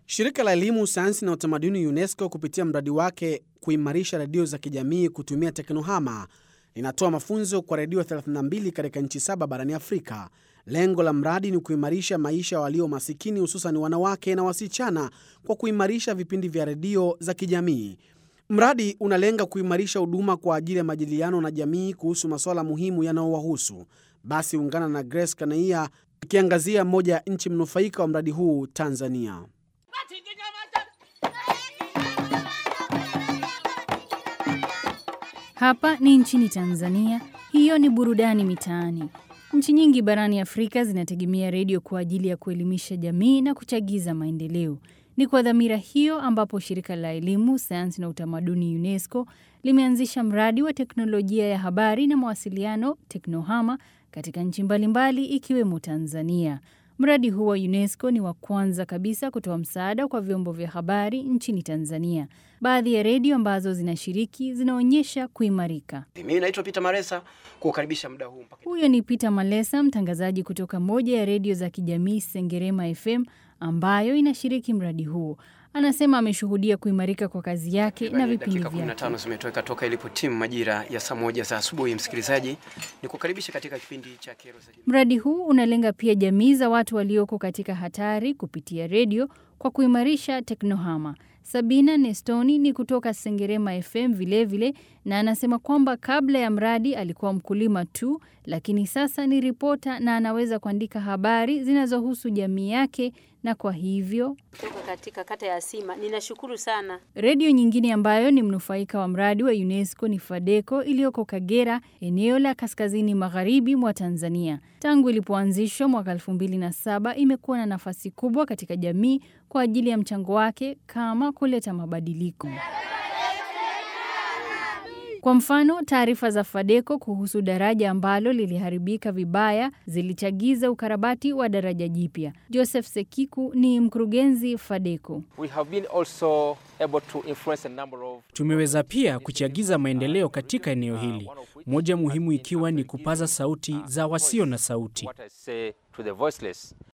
Shirika la Elimu, Sayansi na Utamaduni UNESCO kupitia mradi wake kuimarisha redio za kijamii kutumia teknohama linatoa mafunzo kwa redio 32 katika nchi saba barani Afrika. Lengo la mradi ni kuimarisha maisha ya walio masikini, hususan wanawake na wasichana, kwa kuimarisha vipindi vya redio za kijamii. Mradi unalenga kuimarisha huduma kwa ajili ya majadiliano na jamii kuhusu masuala muhimu yanayowahusu. Basi ungana na Grace Kanaia ikiangazia moja ya nchi mnufaika wa mradi huu, Tanzania. Hapa ni nchini Tanzania. Hiyo ni burudani mitaani. Nchi nyingi barani Afrika zinategemea redio kwa ajili ya kuelimisha jamii na kuchagiza maendeleo. Ni kwa dhamira hiyo ambapo shirika la elimu, sayansi na utamaduni UNESCO limeanzisha mradi wa teknolojia ya habari na mawasiliano Teknohama katika nchi mbalimbali ikiwemo Tanzania. Mradi huu wa UNESCO ni wa kwanza kabisa kutoa msaada kwa vyombo vya habari nchini Tanzania. Baadhi ya redio ambazo zinashiriki zinaonyesha kuimarika. Mimi naitwa Peter Maresa kukaribisha muda huu mpaka. Huyo ni Peter Malesa, mtangazaji kutoka moja ya redio za kijamii Sengerema FM ambayo inashiriki mradi huo. Anasema ameshuhudia kuimarika kwa kazi yake na vipindi Dakika vyake. 15 zimetoweka toka ilipotimu majira ya saa moja za asubuhi. Msikilizaji, ni kukaribisha katika kipindi cha Kero za Jamii. Mradi huu unalenga pia jamii za watu walioko katika hatari kupitia redio kwa kuimarisha teknohama. Sabina Nestoni ni kutoka Sengerema FM vilevile vile, na anasema kwamba kabla ya mradi alikuwa mkulima tu, lakini sasa ni ripota na anaweza kuandika habari zinazohusu jamii yake, na kwa hivyo kutoka katika kata ya Sima. Ninashukuru sana. Redio nyingine ambayo ni mnufaika wa mradi wa UNESCO ni Fadeco iliyoko Kagera, eneo la kaskazini magharibi mwa Tanzania. Tangu ilipoanzishwa mwaka 2007 imekuwa na nafasi kubwa katika jamii kwa ajili ya mchango wake kama kuleta mabadiliko. Kwa mfano, taarifa za Fadeco kuhusu daraja ambalo liliharibika vibaya zilichagiza ukarabati wa daraja jipya. Joseph Sekiku ni mkurugenzi Fadeco. We have been also able to influence a number of Tumeweza pia kuchagiza maendeleo katika eneo hili, moja muhimu ikiwa ni kupaza sauti za wasio na sauti. what I say to the voiceless.